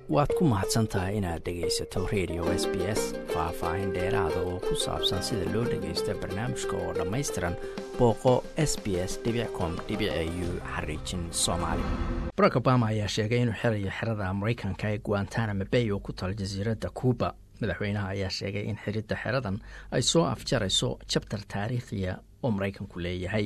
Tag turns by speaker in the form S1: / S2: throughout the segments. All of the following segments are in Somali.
S1: waad ku mahadsan tahay inaad dhegaysato radio s b s faah-faahin dheeraada oo ku saabsan sida loo dhagaysto barnaamijka oo dhammaystiran booqo s b s com u xariijin soomaali barack obama ayaa sheegay inuu xirayo xerada maraykanka ee guantanamo bay oo ku taal jasiiradda cuuba madaxweynaha ayaa sheegay in xiridda xeradan ay soo afjarayso jabtar taariikhiya oo maraykanku leeyahay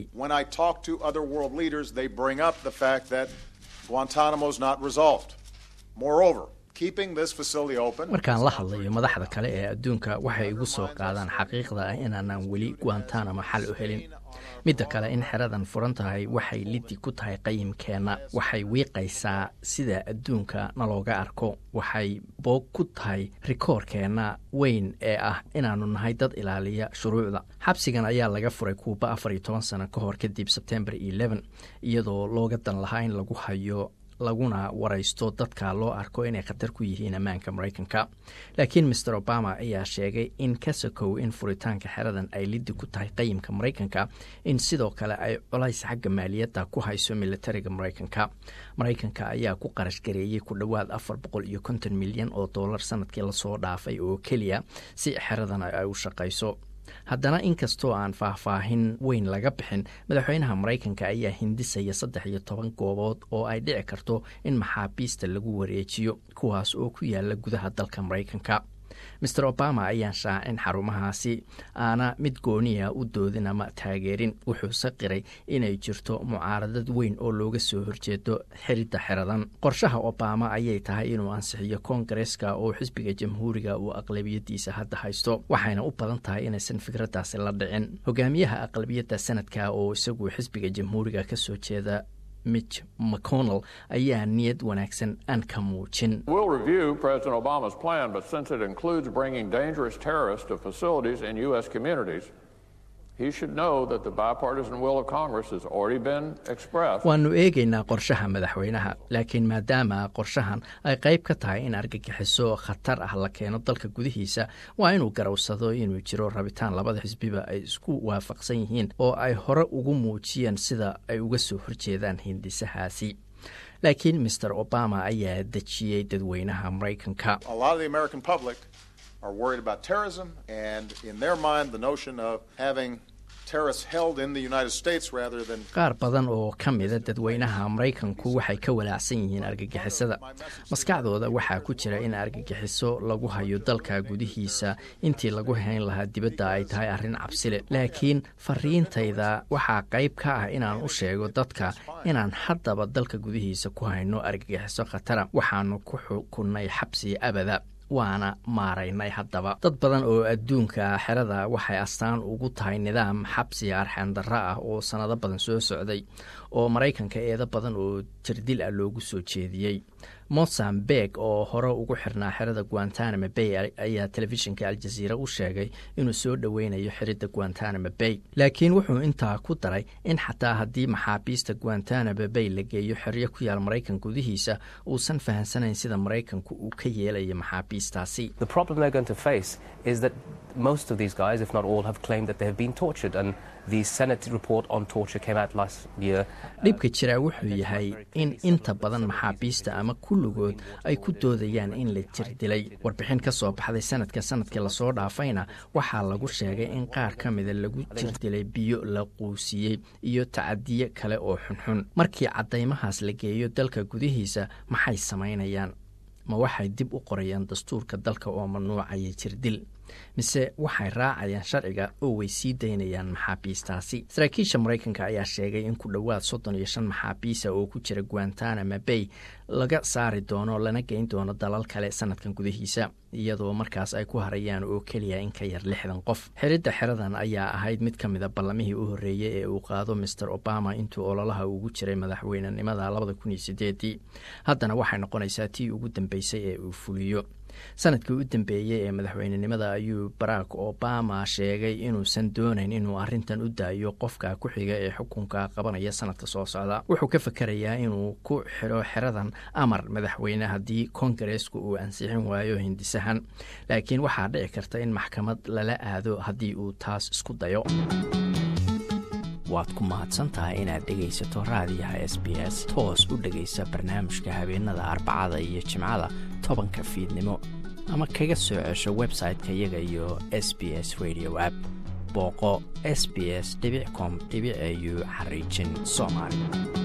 S1: markaan la hadlayo madaxda kale ee adduunka waxay igu soo qaadaan xaqiiqda ah inaanaan weli guantanamo xal u helin midda kale in xeradan furan tahay waxay liddi ku tahay qayimkeenna waxay wiiqaysaa sida adduunka nalooga arko waxay boog ku tahay rikoorkeenna weyn ee ah inaannu nahay dad ilaaliya shuruucda xabsigan ayaa laga furay kuuba afar iyo toban sano ka hor kadib sebtembar eleven iyadoo looga dan lahaa in lagu hayo laguna waraysto dadka loo arko inay khatar ku yihiin ammaanka maraykanka laakiin master obama ayaa sheegay in ka sokow in furitaanka xeradan ay liddi ku tahay qayimka maraykanka in sidoo kale ay colays xagga maaliyadda ku hayso militariga maraykanka maraykanka ayaa ku qarash gareeyey ku dhowaad afar boqol iyo konton milyan oo dollar sanadkii lasoo dhaafay oo keliya si xeradan ay u shaqayso haddana inkastoo aan faahfaahin weyn laga bixin madaxweynaha maraykanka ayaa hindisaya saddex iyo toban goobood oo ay dhici karto in maxaabiista lagu wareejiyo kuwaas oo ku yaala gudaha dalka maraykanka master obama ayaan shaacin xarumahaasi aana mid gooniya u doodin ama taageerin wuxuuse qiray inay jirto mucaaradad weyn oo looga soo horjeedo xiridda xeradan qorshaha obama ayay tahay inuu ansixiyo koongareska oo xisbiga jamhuuriga uu aqlabiyadiisa hadda haysto waxayna u badan tahay inaysan fikraddaasi la dhicin hogaamiyaha aqlabiyadda sanadka oo isagu xisbiga jamhuuriga ka soo jeeda mitch mcconnell ayaa niyad wanaagsan aan ka muujin waannu eegaynaa qorshaha madaxweynaha laakiin maadaama qorshahan ay qayb ka tahay in argagixiso khatar ah la keeno dalka gudihiisa waa inuu garowsado inuu jiro rabitaan labada xisbiba ay isku waafaqsan yihiin oo ay hore ugu muujiyeen sida ay uga soo horjeedaan hindisahaasi laakiin master obama ayaa dejiyey dadweynaha maraykanka qaar badan oo ka mida dadweynaha maraykanku waxay ka walaacsan yihiin argagixisada maskaxdooda waxaa ku jira in argagixiso lagu hayo dalka gudihiisa intii lagu hayn lahaa dibadda ay tahay arrin cabsile laakiin fariintayda waxaa qayb ka ah inaan u sheego dadka inaan haddaba dalka gudihiisa ku hayno argagixiso khatara waxaanu ku xukunnay xabsi abada waana maaraynay haddaba dad badan oo adduunka xerada waxay astaan ugu tahay nidaam xabsi arxaandarra ah oo sannado badan soo socday oo maraykanka eedo badan oo jirdil ah loogu soo jeediyey mozambeq oo hore ugu xirnaa xerada guantanamo bay ayaa telefishinka aljaziira u sheegay inuu soo dhoweynayo xiridda guantanamo bay laakiin wuxuu intaa ku daray in xataa haddii maxaabiista guantanamo bay la geeyo xeryo ku yaal maraykan gudihiisa uusan fahamsanayn sida maraykanku uu ka yeelayo maxaabiistaasi dhibka jiraa wuxuu yahay in inta badan maxaabiista ama kulligood ay ku doodayaan in la jir dilay warbixin ka soo baxday sanadka sanadkii lasoo dhaafayna waxaa lagu sheegay in qaar ka mida lagu jir dilay biyo la quusiyey iyo tacadiye kale oo xunxun markii caddaymahaas la geeyo dalka gudihiisa maxay samaynayaan ma waxay dib u qorayaan dastuurka dalka oo mamnuucaya jirdil mise waxay raacayaan sharciga oo way sii daynayaan maxaabiistaasi saraakiisha maraykanka ayaa sheegay in ku dhowaad soddon iyo shan maxaabiisa oo ku jira guantanamo bay laga saari doono lana geyn doono dalal kale sanadkan gudihiisa iyadoo markaas ay ku harayaan oo keliya in ka yar lixdan qof xiridda xeradan ayaa ahayd mid ka mida ballamihii u horreeyey ee uu qaado master obama intuu ololaha ugu jiray madaxweynenimada labada kun iyo sideedii haddana waxay noqonaysaa tii ugu dambeysay ee uu fuliyo sanadkii u dambeeyey ee madaxweynenimada ayuu barack obama sheegay inuusan doonayn inuu arrintan u daayo qofka ku xiga ee xukunka qabanaya sanadka soo socda wuxuu ka fakerayaa inuu ku xidho xeradan amar madaxweyne haddii kongareesku uu ansixin waayo hindisahan laakiin waxaa dhici karta in maxkamad lala aado haddii uu taas isku dayo waad ku mahadsan tahay inaad dhegaysato raadiyaha s b s toos u dhegaysa barnaamijka habeenada arbacada iyo jimcada tobanka fiidnimo ama kaga soo cesho website-ka iyaga iyo s b s radio app booqo s b s com au xariijin soomaali